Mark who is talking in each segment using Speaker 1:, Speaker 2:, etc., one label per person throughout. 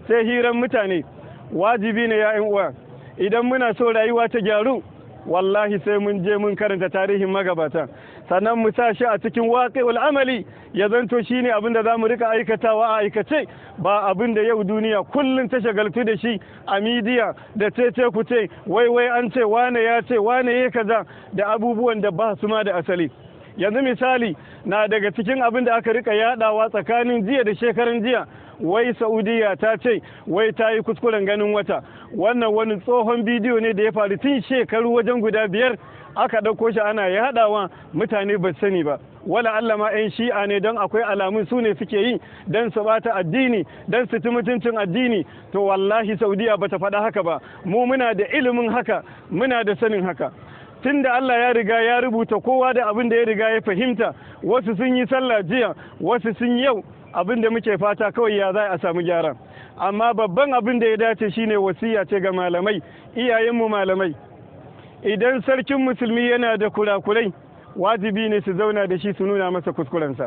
Speaker 1: sai hiran mutane wajibi ne ya uwa idan muna so rayuwa ta gyaru wallahi sai mun je mun karanta tarihin magabata sannan mu sa shi a cikin waqi'ul amali ya zanto shine abin da zamu rika aikatawa a aikace ba abin da yau duniya kullun ta shagaltu da shi a midiya da cece ku ce wai wai an ce wane ya ce wane ya kaza da abubuwan da ba su ma da asali yanzu misali na daga cikin abin da aka rika yadawa tsakanin jiya da shekaran jiya wai saudiya ta ce wai ta yi kuskuren ganin wata wannan wani tsohon bidiyo ne da ya faru tun shekaru wajen guda biyar aka ɗauko shi ana yaɗawa mutane ba sani ba wala Allah ma 'yan shi'a ne don akwai alamun su ne suke yi don su bata addini don su ci mutuncin addini to wallahi saudiya bata faɗa haka ba mu muna da ilimin haka muna da sanin haka tun da Allah ya riga ya rubuta kowa da abin da ya riga ya fahimta wasu sun yi sallah jiya wasu sun yau abin da muke fata kawai ya za a samu gyara amma babban abin da ya dace shine wasiya ce ga malamai iyayenmu malamai idan sarkin musulmi yana da kurakurai wajibi ne su zauna da shi su nuna masa kuskurensa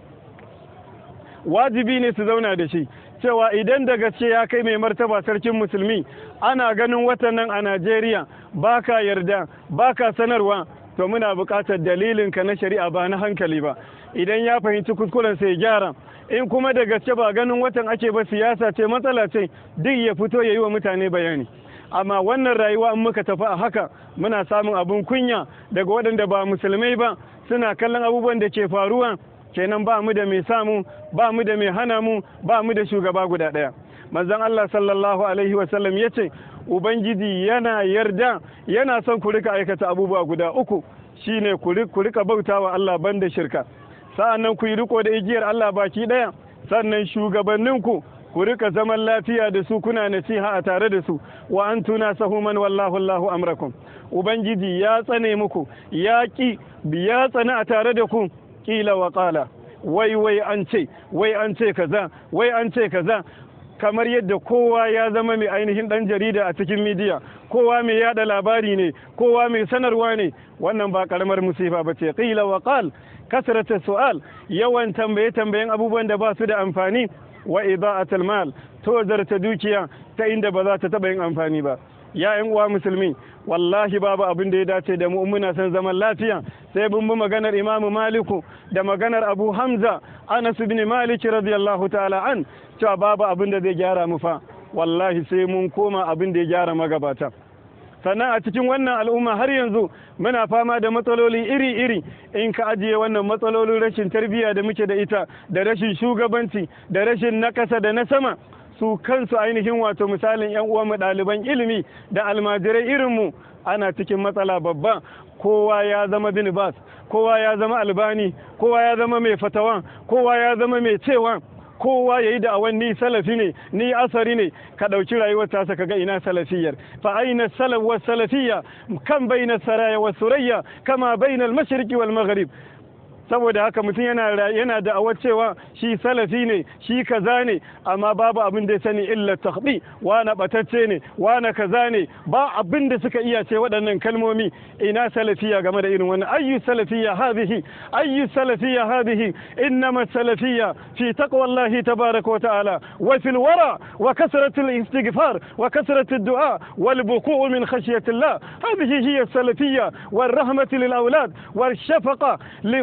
Speaker 1: wajibi ne su zauna da shi cewa idan da gaske ya kai mai martaba sarkin musulmi ana ganin watan nan a najeriya baka yarda baka sanarwa to muna buƙatar dalilinka na shari'a ba na hankali ba idan ya fahimci kuskuren sai gyara in kuma da gaske ba ganin watan ake ba siyasa ce matsala ce duk ya fito ya yi wa mutane bayani amma wannan rayuwa in muka tafi a haka muna samun abin kunya daga waɗanda ba musulmai ba suna kallon abubuwan da ke faruwa kenan ba mu da mai samu ba mu da mai hana mu ba mu da shugaba guda ɗaya manzon Allah sallallahu alaihi wasallam ya ce ubangiji yana yarda yana son ku rika aikata abubuwa guda uku shine ku rika bautawa Allah banda shirka sa'annan ku yi riko da igiyar Allah baki ɗaya sannan shugabanninku ku rika zaman lafiya da su kuna nasiha a tare da su wa an tuna sahuman wallahu Allahu amrakum ubangiji ya tsane muku ya ki ya tsane a tare da ku kila wa qala wai wai an ce wai an ce kaza wai an ce kaza kamar yadda kowa ya zama mai ainihin dan jarida a cikin midiya kowa mai yada labari ne kowa mai sanarwa ne wannan ba karamar musifa ba ce qila wa qal kasrata su'al yawan tambaye tambayen abubuwan da ba su da amfani wa ida'atul mal tozarta dukiya ta inda ba za ta taba yin amfani ba ya yan uwa musulmi wallahi babu abin da ya dace da mu muna son zaman lafiya sai mun bi maganar imamu maliku da maganar abu hamza anas ibn malik radiyallahu ta'ala an cewa babu abin da zai gyara mu fa wallahi sai mun koma abin da ya gyara magabata sannan a cikin wannan al'umma har yanzu muna fama da matsaloli iri-iri in ka ajiye wannan matsalolin rashin tarbiyya da muke da ita da rashin shugabanci da rashin na ƙasa da na sama su kansu ainihin wato misalin yan uwanmu ɗaliban ilimi da almajirai irinmu ana cikin matsala babba kowa ya zama bin bas kowa ya zama albani kowa ya zama mai fatawan kowa ya zama mai cewa kowa ya yi da awan ni salafi ne ni asari ne ka ɗauki rayuwar tasa ka ga ina salafiyar fa aina salaf wa salafiyya kan baina saraya wa surayya kama baina al-mashriqi wal maghrib saboda haka mutum yana yana da awar cewa shi salafi ne shi kaza ne amma babu abin da ya sani illa takhbi wana batacce ne wana kaza ne ba abin da suka iya ce waɗannan kalmomi ina salafiya game da irin wannan ayyu salafiyya hadhihi ayyu salafiyya hadhihi innama salafiyya fi taqwallahi tabaraka wa ta'ala wa fil wara wa kasratu al-istighfar wa kasratu ad-du'a wal buku' min khashyati Allah hadhihi hiya salafiyya wal rahmatu lil awlad wal shafaqa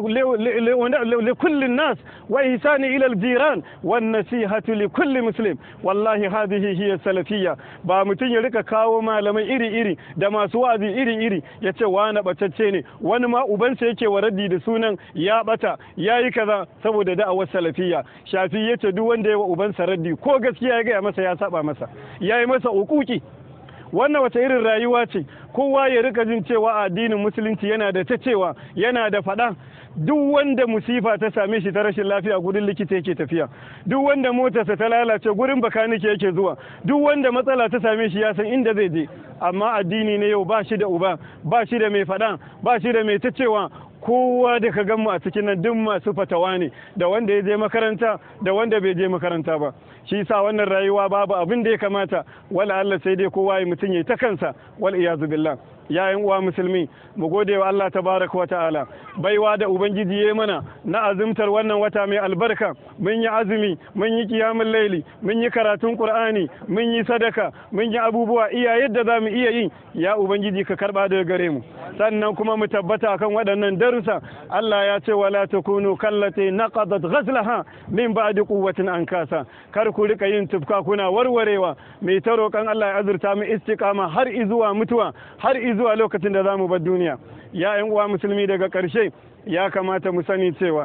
Speaker 1: لكل الناس وإحسان إلى الجيران والنصيحة لكل مسلم والله هذه هي السلفية ba mutum ya rika kawo malamai iri-iri da masu wa'azi iri-iri ya ce wani batacce ne wani ma ubansa yake wa raddi da sunan ya bata ya yi kaza saboda da'awar salafiya shafi ya ce duk wanda ya wa ubansa raddi ko gaskiya ya gaya masa ya saba masa ya yi masa ukuki wannan wata irin rayuwa ce kowa ya rika jin cewa addinin musulunci yana da ta cewa yana da faɗa duk wanda musifa ta same shi ta rashin lafiya gurin likita yake tafiya duk wanda motarsa ta lalace gurin bakanike yake zuwa duk wanda matsala ta same shi ya san inda zai je amma addini ne yau ba shi da uba ba shi da mai faɗa ba shi da mai ta cewa kowa da ka mu a cikin nan duk masu fatawa ne da wanda ya je makaranta da wanda bai je makaranta ba shi sa wannan rayuwa babu abin da ya kamata wala Allah sai dai kowa ya mutum ya ta kansa wal iyazu billah ya uwa musulmi mu gode wa Allah tabaraka wa ta'ala baiwa da ubangiji ya mana na azumtar wannan wata mai albarka mun yi azumi mun yi kiyamul laili mun yi karatun qur'ani mun yi sadaka mun yi abubuwa iya yadda zamu iya yi ya ubangiji ka karba daga gare mu sannan kuma mu tabbata kan waɗannan darussa Allah ya ce wala takunu kallati naqadat ghazlaha min ba'di quwwatin ankasa kar ku rika yin tufka kuna warwarewa mai ta roƙon Allah ya azurta mu istiqama har izuwa mutuwa har izuwa lokacin da zamu bar duniya ya ƴan uwa musulmi daga ƙarshe ya kamata mu sani cewa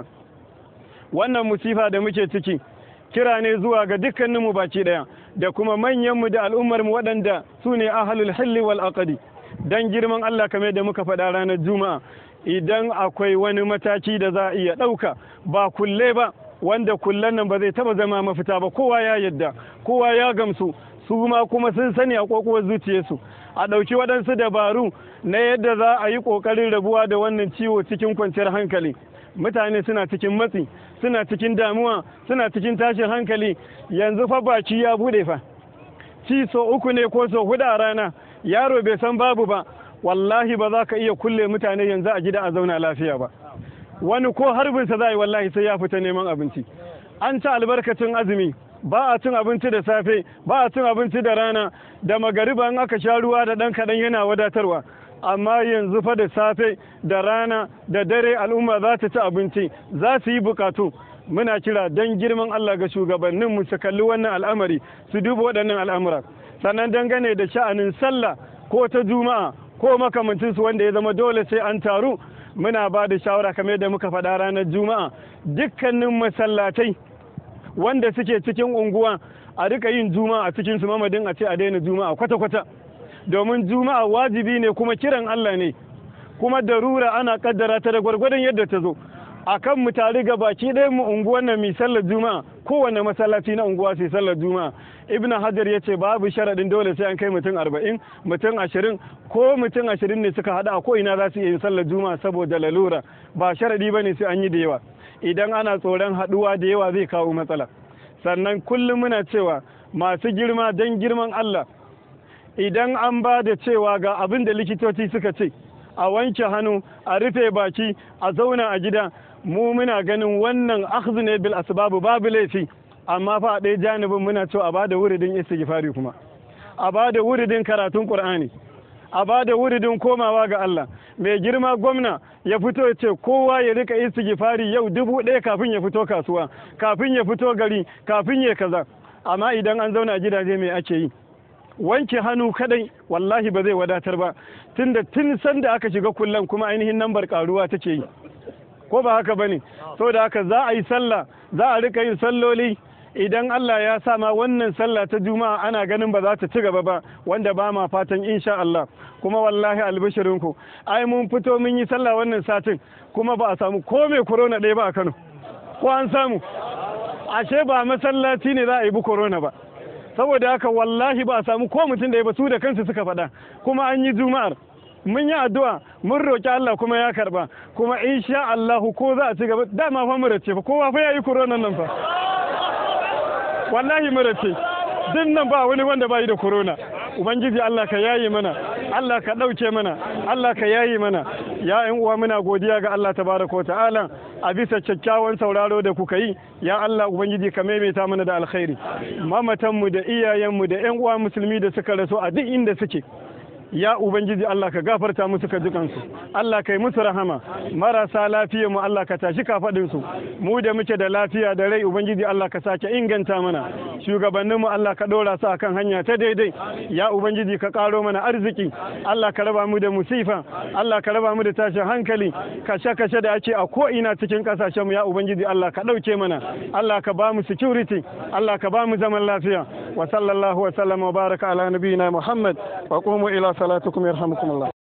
Speaker 1: wannan musifa da muke ciki kira ne zuwa ga dukkaninmu baki ɗaya da kuma manyanmu da al'ummarmu waɗanda su ne ahalul hilli wal aqdi dan girman Allah kamar da muka faɗa ranar juma'a idan akwai wani mataki da za a iya ɗauka ba kulle ba wanda kullen nan ba zai taba zama mafita ba kowa ya yadda kowa ya gamsu su ma kuma sun sani a kokowar zuciyarsu a ɗauki waɗansu dabaru na yadda za a yi ƙoƙarin rabuwa da wannan ciwo cikin kwanciyar hankali mutane suna cikin matsi suna cikin damuwa suna cikin tashin hankali yanzu fa baki ya bude fa ci so uku ne ko so hudu a rana yaro bai san babu ba wallahi ba za ka iya kulle mutane yanzu a gida a zauna lafiya ba wani ko harbinsa za a yi wallahi sai ya fita neman abinci an ci albarkacin azumi ba a cin abinci da safe ba a cin abinci da rana da magariba in aka sha ruwa da ɗan kaɗan yana wadatarwa amma yanzu fa da safe da rana da dare al'umma za ta ci abinci za su yi bukatu muna kira don girman Allah ga shugabannin mu su kalli wannan al'amari su duba waɗannan al'amura sannan dangane da sha'anin sallah ko ta juma'a ko makamancinsu wanda ya zama dole sai an taru muna ba da shawara kamar yadda muka faɗa ranar juma'a dukkanin masallatai wanda suke cikin unguwa a rika yin juma'a a cikin su mamadin a ce a daina juma'a kwata-kwata domin juma'a wajibi ne kuma kiran Allah ne kuma darura ana kaddara ta da gwargwadon yadda ta zo akan mu tare ga baki ɗayan mu unguwan nan mi sallar juma'a kowanne masallaci na unguwa sai sallar juma'a ibn hajar ya ce babu sharaɗin dole sai an kai mutum arba'in mutum ashirin ko mutum ashirin ne suka haɗa ko ina za su iya yin sallar juma'a saboda lalura ba sharaɗi ba ne sai an yi da yawa idan ana tsoron haɗuwa da yawa zai kawo matsala sannan kullum muna cewa masu girma don girman Allah idan an ba da cewa ga abin da likitoci suka ce a wanke hannu a rufe baki a zauna a gida mu muna ganin wannan akhdhu ne bil asbabu babu laifi amma fa a ɗaya janibin muna cewa a bada wuridin istighfari kuma a bada wuridin karatun qur'ani a bada wuridin komawa ga Allah mai girma gwamna ya fito ya ce kowa ya rika istighfari yau dubu ɗaya kafin ya fito kasuwa kafin ya fito gari kafin ya kaza amma idan an zauna a gidaje mai ake yi wanke hannu kadai wallahi ba zai wadatar ba tunda tun sanda aka shiga kullan kuma ainihin nambar karuwa take yi ko ba haka bane saboda haka za a yi sallah za a rika yin salloli idan Allah ya sa ma wannan sallah ta juma'a ana ganin ba za ta ci gaba ba wanda ba ma fatan insha Allah kuma wallahi albishirinku ai mun fito mun yi sallah wannan satin kuma ba a samu ko mai corona ɗaya ba a Kano ko an samu ashe ba masallaci ne za a yi bi corona ba saboda haka wallahi ba a samu ko mutum da ya ba su da kansu suka faɗa kuma an yi juma'ar mun yi addu'a mun roƙi Allah kuma ya karba kuma insha Allah ko za a ci gaba dama fa mura ce fa kowa fa yayi corona nan fa wallahi mura ce din nan ba wani wanda bai da corona ubangiji Allah ka yayi mana Allah ka ɗauke mana Allah ka yayi mana ya ƴan uwa muna godiya ga Allah tabaraka ta'ala a bisa kyakkyawan sauraro da kuka yi ya Allah ubangiji ka maimaita mana da alkhairi mamatanmu da iyayenmu da ƴan uwa musulmi da suka rasu a duk inda suke ya ubangiji Allah ka gafarta musu ka jikansu Allah ka yi musu rahama marasa lafiya mu Allah ka tashi kafadin su mu da muke da lafiya da rai ubangiji Allah ka sake inganta mana shugabannin mu Allah ka dora su akan hanya ta daidai ya ubangiji ka karo mana arziki Allah ka raba mu da musifa Allah ka raba mu da tashin hankali kashe kashe da ake a ko ina cikin kasashen mu ya ubangiji Allah ka dauke mana Allah ka ba mu security Allah ka ba mu zaman lafiya wa sallallahu wa sallama wa baraka ala nabiyina Muhammad wa qumu ila salatukum yarhamukum Allah